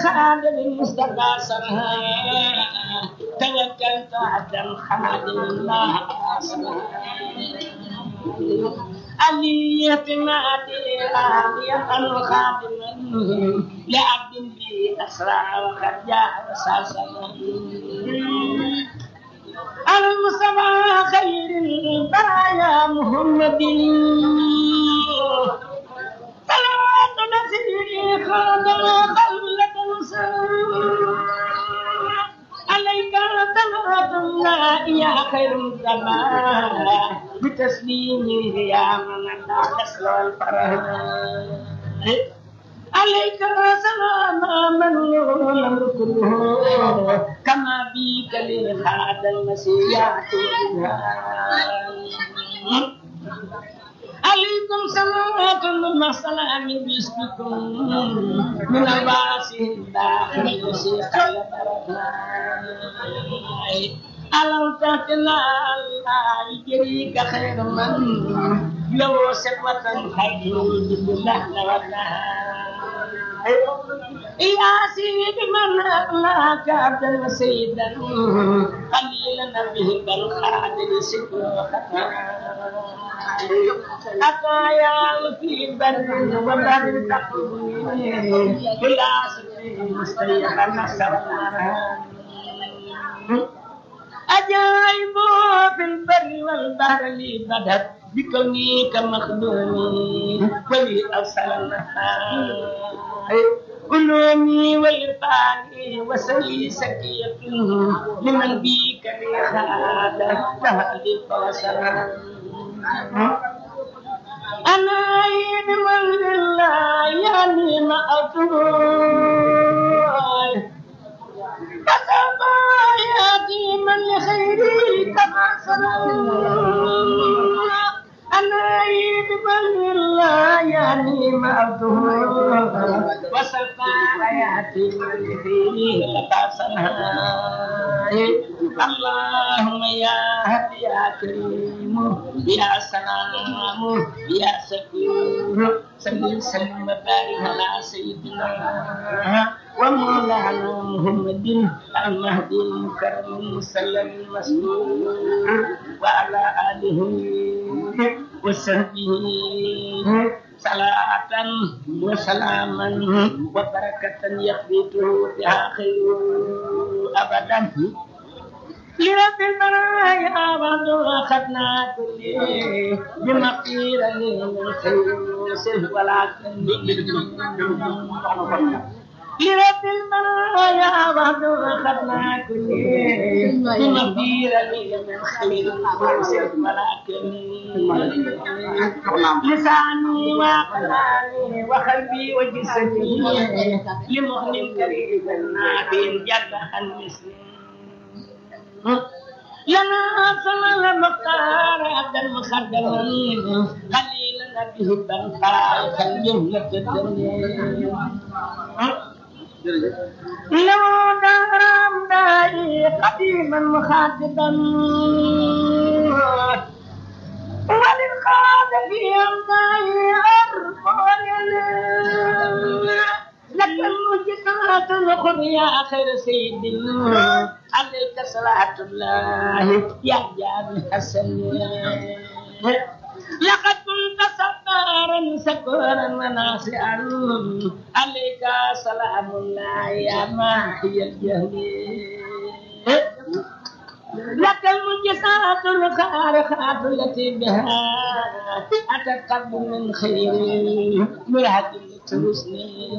خادم المصطفى سرها توكلت عبدا خادم الله سرها علي اعتمادي راضيا خادما لعبد بي اسرع وقد جاء رساسا المصطفى خير البرايا محمد صلوات نسيري خادم خلة عليك صلوات الله يا خير الزمان بتسليمه يا من لا تسلو الفرح عليك سلام من له الامر كله كما بك لهذا المسيح عليكم صلاة مع سلام باسمكم من الباس الداخل يسيح ألم تهتنا الله يجريك خير من لو سبوة خير بالله يا سيد من أغلاك عبدا وسيدا قليلا به بل خادر سكر أتايا في بر وبر تقوي بلا سكر مستيقا نصرنا أجايب في البر والبحر لي بدت بكوني كمخدومي ولي أرسلنا علومي وإرفاني وسلي سكية لمن بيك لي خادة تهدي الفوسر أنا عين من لله يعني ما أطول كتبا ياتي من لخيري كما سلام أنا عيد من الله يعني ما أبدو وسفى حياتي من لخيري لقاسنا اللهم يا هدي يا كريم يا سلام يا سكور سلم سلم وبارك على سيدنا ومولانا محمد المهدي المكرم المسلم المسرور وعلى آله وصحبه صلاة وسلاما وبركة يخبته بها خير أبدا لرب البرايا بعد أخذنا كل بمغفر من خير سلف ولكن لرب البرايا بعد أخذنا كل بمغفر من خير سلف ولكن لساني وقلبي وقلبي وجسدي لمؤمن كريم نادي جد عن مسلم لنا صلى المختار عبد المخدم خليلنا به البنقاء خلينا الدنيا لو دارم داي قديما مخاطبا وللقاد في أمداي أرفع لك المجدات الأخر يا خير سيد عليك صلاة الله يا جابر الحسن لقد كنت صبارا سكورا وناصعا عليك سلام الله يا ماحي الجهل لك المجسات الخارقات التي بها أتت قبل من خير مرهد ترسني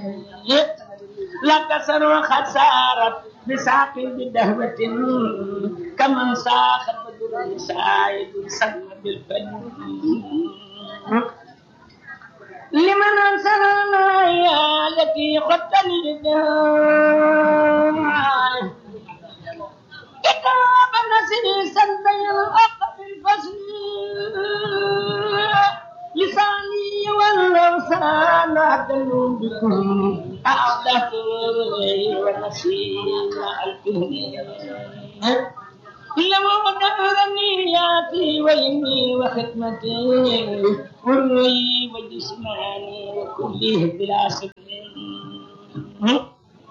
لك سر خسارت بساق بدهوة كمن ساخ بدر سايد سلم بالفن لمن أنصرنا يا التي خدتني بها كتاب نسيسا بين الأخ الفصل لساني واللوسان أدل بكم أعدت ونسينا الفهم لما دارني ياتي ويمي وختمتي وروي وجسماني وكله بلا سبب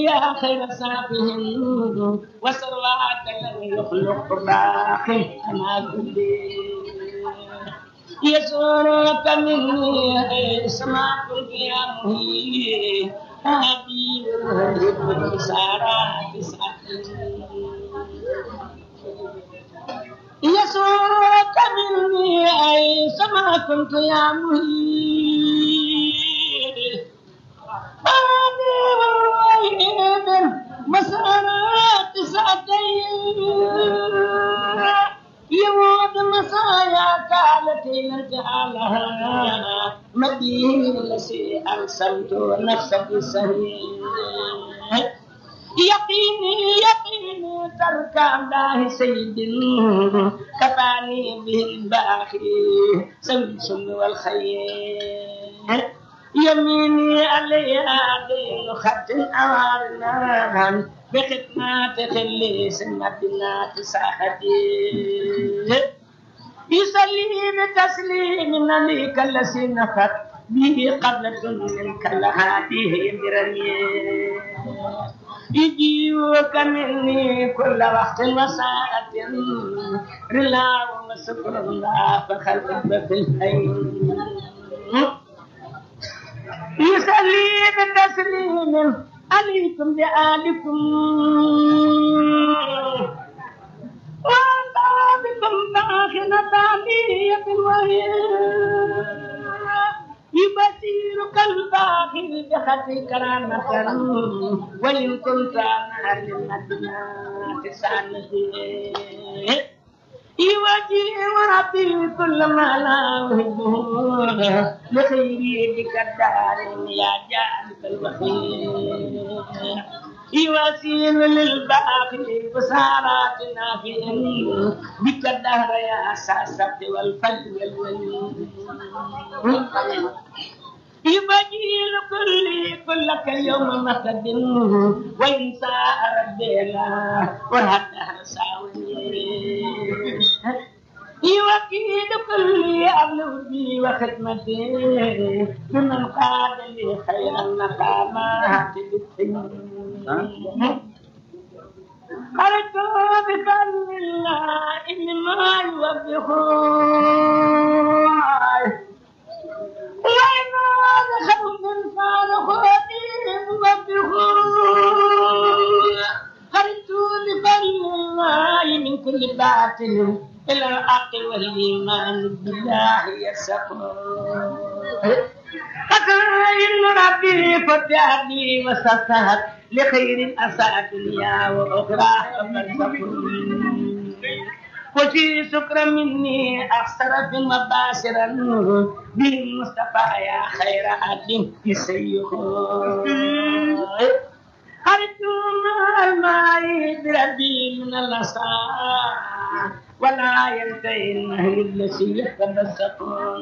يا خير سافه وسرواك لم يخلق باقي أنا كلي يسرك مني سما كنت يا مهي حبيب الهدى سارات يسرك مني أي سما كنت يا مهي حبيب الوحيد مسارات ساتين يموت مسايا كانت نجعلها مدين التي أرسلت نفسك سهيل يقيني يقيني ترك الله سيد كفاني به الباخي سمس والخير يميني عليها دين خط أوارنا بخدمات خلي سنتنا تساعدي يصلي بتسليم نبيك الذي نفت به قبلة منك لهذه برمي يجيوك مني كل وقت وساعة رلا وشكر الله فخلق في الحي يصلي بتسليم عليكم بآلكم وأنت بكم داخل تعلية وهي يبصيرك الباخر بخط كرامة وإن كنت أنا للمدينة سانتي يواجه وربي كل ما لا أحبه لخيري بك الدار يا جانب البخير يواسين للباقي بسارات نافع بك الدهر يا ساسة والفل والولي يبجيل كل كلك يوم مقد وإن ساء ربنا وهدها ساوني يوكيد كل أبلو بي وخدمتي بمن قاد لي خير المقامات خرجت بفضل الله إن ما يوبخون وإن دخلوا من فارخوتهم يوبخون خرجت بفضل الله من كل باطل إلى الحق والإيمان بالله يسقون إن ربي فتحني وسطت لخير أساء دنيا وأخرى وفي سكر مني أخسر في مباشرا بالمصطفى يا خير عدم يسيخ خرجت مع الماء بربي من الأساء ولا ينتهي النهي الذي يتمسكون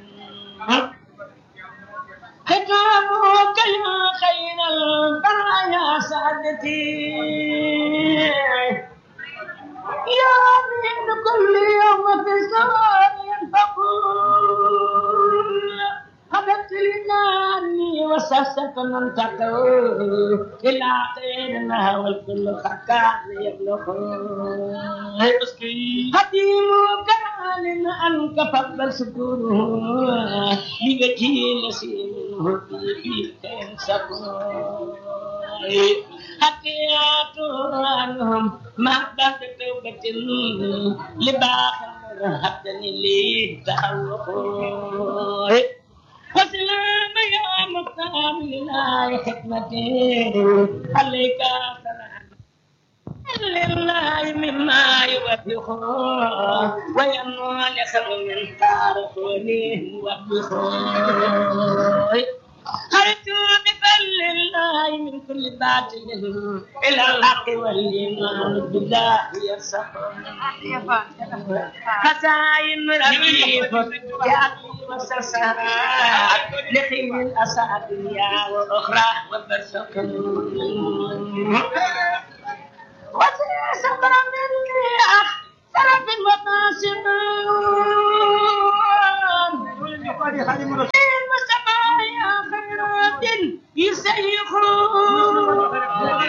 ختامك يا خير البرايا سعدتي يا من كل يوم في الزمان ينفقون هدت لناني وسست من تقول إلى خيرنا والكل خكان يبلغون هديم كان أنك فضل سكونه لوجه نسيم في كان سكون حكيات عنهم ما بعد توبة لباخر هدني لي تعوق وسلام يا مختار لله حكمتي عليك سلام لله مما يوبخ وينمو لخير من تاركوني يوبخ خرجت بفل الله من كل باطل الى الحق والايمان بالله يرسخون خزائن رهيب ياتي وسرسرات لخير الاسى دنيا واخرى وبرزخ وسيصبر مني اخ طرف المقاسم المصطفى يا خيرات يسيخون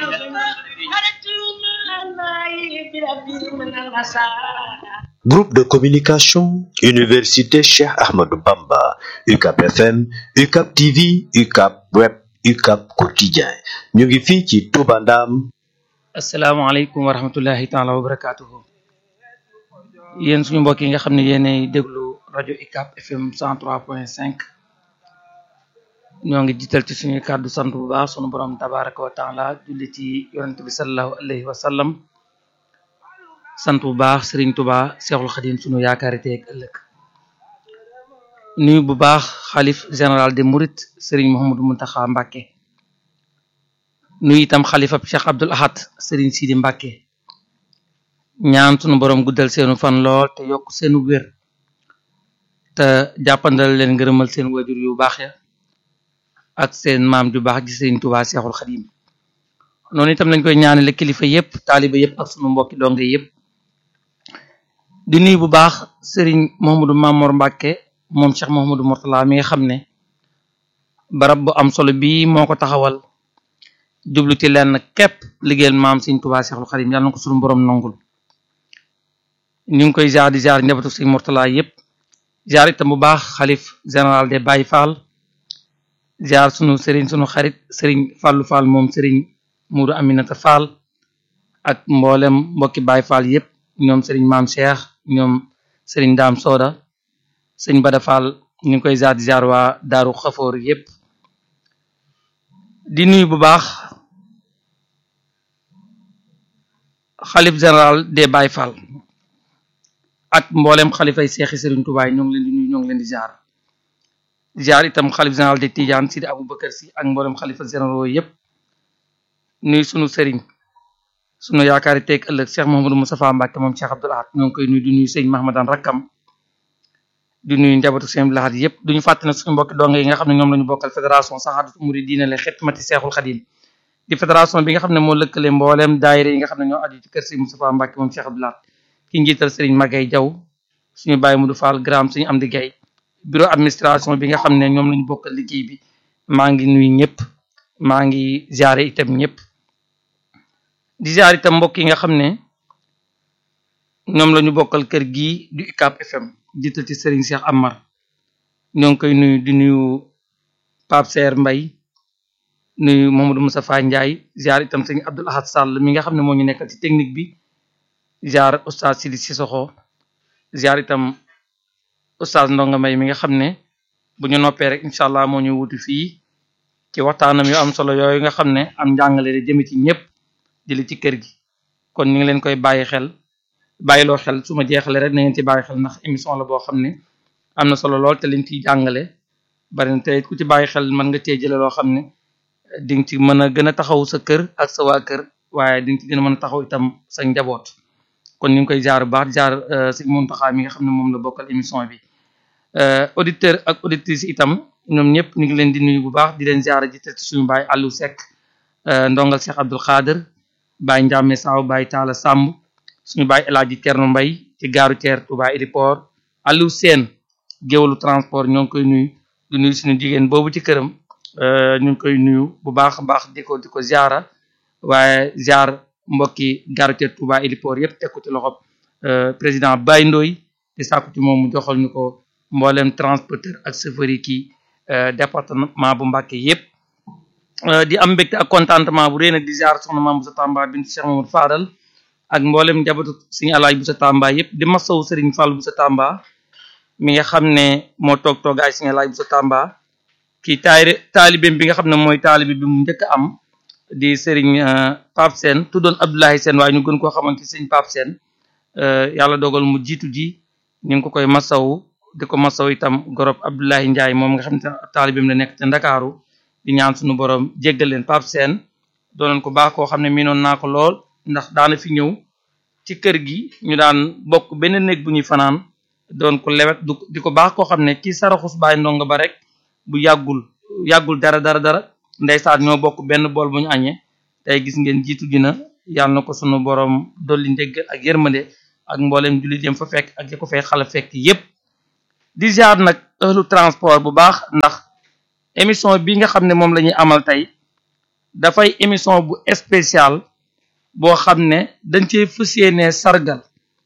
nasara Groupe de communication, Université Cheikh Ahmadou Bamba, UCAP FM, UCAP TV, UCAP Web, UCAP Quotidien. ñu ngi fii ci Touba Ndam. asalaamaaleykum wa rahmatullahi taala wa barakaatuhu yéen suñu mbokk yi nga xam ne yéenay déglu rajo UCAP FM 103.5 ñoo ngi jiital ci suñuy kàddu sant bu baax sunu borom tabaraka wa taala julli ci yonent bi salallahu alayhi wa sallam sant bu baax Serigne Touba Seexul Xadim sunu yaakaari tey ak ëllëg nuyu bu baax xalif général de Mouride Serigne Mouhamadou Mountakha Mbacké nuyu itam xalifa Cheikh Abdoul Ahad Serigne Sidi Mbacké ñaan sunu borom guddal seenu fan lool te yokk seenu wér te jàppandal leen ngërëmal seen wajur yu baax ya ak seen maam ju baax ji Serigne Touba Seexul Xadim noonu itam lañ koy ñaanale kilifa yépp taaliba yépp ak sunu mbokki donge yépp di nuyu bu baax Serigne Mouhamadou Mamour Mbacké moom Cheikh Mouhamadou Mourtala mi nga xam ne barab bu am solo bii moo ko taxawal jublu ci lenn képp liggéeyal maam Serigne Touba Seexul Xadim yàlla na ko sunu borom nangul ñu ngi koy jaar di jaar njabootu Serigne Mourtala yépp jaar itam bu baax xalif général des Baye Fall jaar sunu Serigne sunu xarit Serigne Fallou Fall moom Serigne Moudou Aminata Fall ak mboolem mbokki Baye Fall yépp ñoom Serigne Maam Cheikh ñoom Serigne Dame Soda Serigne Bada Fall ñu ngi koy jaar di jaar waa Daaru Xafoor yépp di nuyu bu baax xalif général des Baye Fall ak mboolem xalifay seexi Serigne Touba ñoo ngi leen di nuyu ñoo ngi leen di jaar jaar itam xalif général de Tidiane Sidi Aboubacar si ak mboolem xalifa généraux yépp nuyu sunu sëriñ sunu yaakaari teeg ëllëg Cheikh Mouhamadou Moustapha Mbacké moom Cheikh Abdoul Ahad ñoo ngi koy nuyu di nuyu sëñ Mahamadan rakkam di nuyu njabootu sëñ Abdoul Ahad yépp duñu fàtte na suñu mbokki donge yi nga xam ne ñoom la ñu bokkal fédération Sahadatu Mouridina la xidmati Seexul Xadim di fédération bi nga xam ne moo lëkkale mbooleem daayira yi nga xam ne ñoo aju ci kër sëñ Moustapha Mbacké moom Cheikh Abdoul Ahad ki njiital sëriñ Magay Jaw suñu bàyyi Mudu Fall gram suñu am di gay bureau administration bi nga xam ne ñoom lañu bokkal liggéey bi maa ngi nuyu ñëpp maa ngi ziare itam ñëpp di ziare itam mbokk yi nga xam ne ñoom la ñu bokkal kër gii du UCAP FM jiital ci Serigne Cheikh Amar ñoo ngi koy nuyu di nuyu Pape Serre Mbay nuyu Mamadou Moustapha Ndiaye ziare itam Serigne Abdoul Ahad Sall mi nga xam ne moo ñu nekkal ci technique bi ziare Oustaz Sidi Sissoko ziare itam Oustaz Ndonga May mi nga xam ne bu ñu noppee rek incha allah moo ñu wuti fii ci waxtaanam yu am solo yooyu nga xam ne am njàngale di jëme ci ñëpp jëli ci kër gi kon ñu ngi leen koy bàyyi xel bàyyiloo xel su ma jeexalee rek na ngeen ci bàyyi xel ndax émission la boo xam ne am na solo lool te liñ ciy jàngale bari na te ku ci bàyyi xel mën nga cee jële loo xam ne di nga ci mën a gën a taxaw sa kër ak sa waa kër waaye di nga ci gën a mën a taxaw itam sa njaboot kon ñu ngi koy jaar bu baax jaar si Muntaxa mi nga xam ne moom la bokkal émission bi auditeur ak auditrice itam ñoom ñëpp ñu ngi leen di nuyu bu baax di leen ziara ji te suñu baay Aliou Seck ndongal Cheikh Abdoul Khader baay Ndiame Saw baay Talla Samb suñu baay El Hadji Thierno Mbay ci gaaru Thier Touba Aéroport Aliou Sène géwalu transport ñoo ngi koy nuyu di nuyu suñu jigéen boobu ci këram ñu ngi koy nuyu bu baax a baax di ko di ko ziara waaye ziar mbokki gaaru Thier Touba Aéroport yëpp teg ko ci loxob président Baye Ndoy di sàkku ci moom mu joxal ñu ko mboolem transporteur ak chauffeur yi kii département bu Mbacké yépp di am mbégte ak contentement bu rëy nag di ziar soxna Maam Boussa Tamba bint Cheikh Mamadou Fadal ak mboolem njabootu Serigne Alaaj Boussa Tamba yépp di masawu Serigne Fall Boussa Tamba mi nga xam ne moo toog toogaay Serigne Alaaj Boussa Tamba kii taari taalibeem bi nga xam ne mooy taalibe bi mu njëkk a am di Serigne Pape Sène tuddoon Abdoulaye Sène waaye ñu gën koo xamante Serigne Pape Sène yàlla dogal mu jiitu ji ñu ngi ko koy masawu di ko masaw itam gorob Abdoulaye Ndiaye moom nga xam ne taalibeem la nekk te Ndakaaru di ñaan suñu borom jéggal leen Pape Sène doonoon ko baax koo xam ne miinoon naa ko lool ndax daana fi ñëw ci kër gi ñu daan bokk benn néeg bu ñuy fanaan doon ko lewet du di ko baax koo xam ne ci saraxus baay ndongo ba rek bu yàggul yàggul dara dara dara ndeysaan ñoo bokk benn bool bu ñu añee tey gis ngeen jiitu dina yàlla na ko sunu borom dolli njéggal ak yërmande ak mboolem jullit yam fa fekk ak ya ko fay xala fekk yépp di jaar nag ëhlu transport bu baax ndax émission bi nga xam ne moom la ñuy amal tey dafay émission bu spécial boo xam ne dañ cee fas yéenee sargal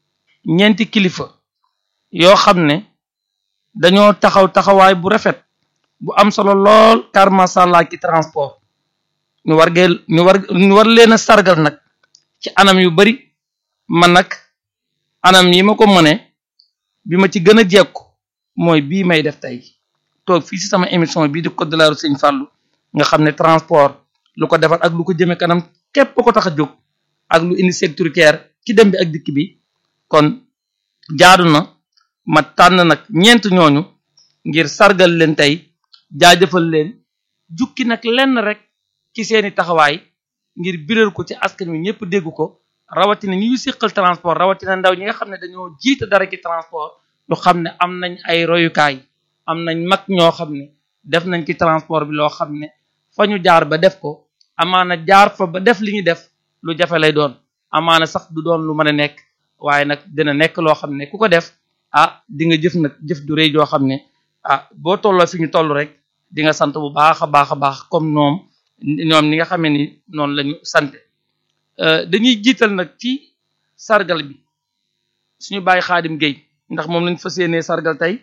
ñeenti kilifa yoo xam ne dañoo taxaw taxawaay bu rafet bu am solo lool car masàllaa ci transport ñu war gee ñu war ñu war leen a sargal nag ci anam yu bari man nag anam yi ma ko mëne bi ma ci gën a jekku mooy bii may def tey toog fii ci sama émission bii di code de la route Sëñ Fallou nga xam ne transport lu ko defar ak lu ko jëme kanam képp ko tax a jóg ak lu indi sécuritaire ci dem bi ak dikk bi kon jaadu na ma tànn nag ñeent ñooñu ngir sargal leen tey jaajëfal leen jukki nag lenn rek ci seeni taxawaay ngir biral ko ci askan wi ñëpp dégg ko rawatina ñi ñu siqal transport rawatina ndaw ñi nga xam ne dañoo jiite dara ci transport ñu xam ne am nañ ay royukaay am nañ mag ñoo xam ne def nañ ci transport bi loo xam ne fa ñu jaar ba def ko amaana jaar fa ba def li ñu def lu jafe lay doon amaana sax du doon lu mën a nekk waaye nag dina nekk loo xam ne ku ko def ah di nga jëf nag jëf du rëy joo xam ne ah boo tolloo fi ñu toll rek di nga sant bu baax a baax a baax comme ñoom ñoom ni nga xamee ni noonu la ñu sant dañuy jiital nag ci sargal bi suñu bàyyi xaadim Guèye ndax moom lañ fas yéenee sargal tey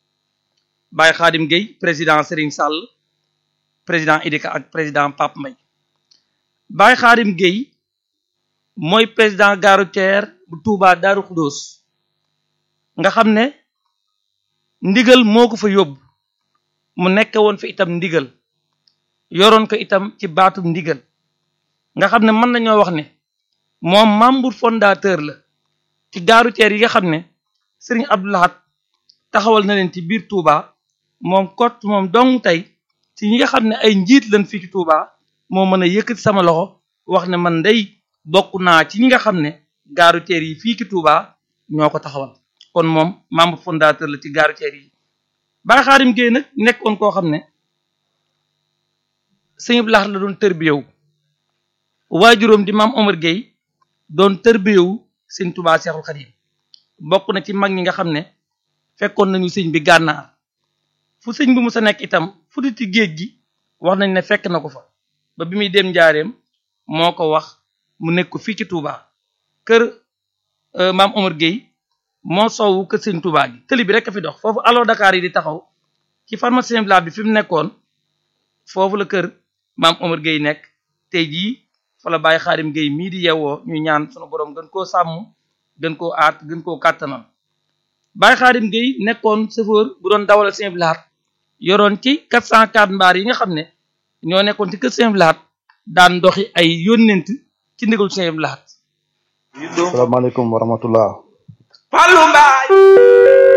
bàyyi xaadim Guèye président Serigne Sall président Idika ak président Pape Mbaye bàyyi xaadim Guèye mooy président gare routière bu Touba Darou Khoudoss nga xam ne ndigal moo ko fa yóbbu mu nekk woon fa itam ndigal yoroon ko itam ci baatu ndigal nga xam ne mën nañoo wax ne moom membre fondateur la ci gare routière yi nga xam ne Serigne Abdou Lahad taxawal na leen ci biir Touba moom kot moom dong tey ci ñi nga xam ne ay njiit lañ fii ci Touba moo mën a yëkkati sama loxo wax ne man day bokk naa ci ñi nga xam ne gare routière yi fii ci Touba ñoo ko taxawal kon moom membre fondateur la ci gare routière yi Baye Xaadim Guèye nag nekkoon koo xam ne sëñ Abdou Lahad la doon tërbiyewu waajuróom di maam Omar Guèye doon tërbiyewu sëñ Touba Seexul Xadim bokk na ci mag ñi nga xam ne fekkoon nañu sëñ bi gànnaar fu sëñ bi mu sa nekk itam fu di ci géej gi wax nañ ne fekk na ko fa ba bi muy dem njaareem moo ko wax mu nekk ko fii ci Touba kër maam Omar Guèye moo soowu kër sëñ Touba gi tëli bi rek a fi dox foofu allo Dakar yi di taxaw ci pharmacien bi bi fi mu nekkoon foofu la kër maam Omar Guèye nekk tey jii fa la Baye Xaadim Guèye mii di yewwoo ñu ñaan sunu borom gën koo sàmm gën koo aat gën koo kàttanal Baye Xaadim Guèye nekkoon chauffeur bu doon dawal Sëñ Abdou Lahad yoroon ci 404 mbaar yi nga xam ne ñoo nekkoon ci kër Sëñ Abdou Lahad daan doxi ay yónnent ci ndigal Sëñ Abdou Lahad salaamaaleykum wa rahmatullah Fallou Mbaye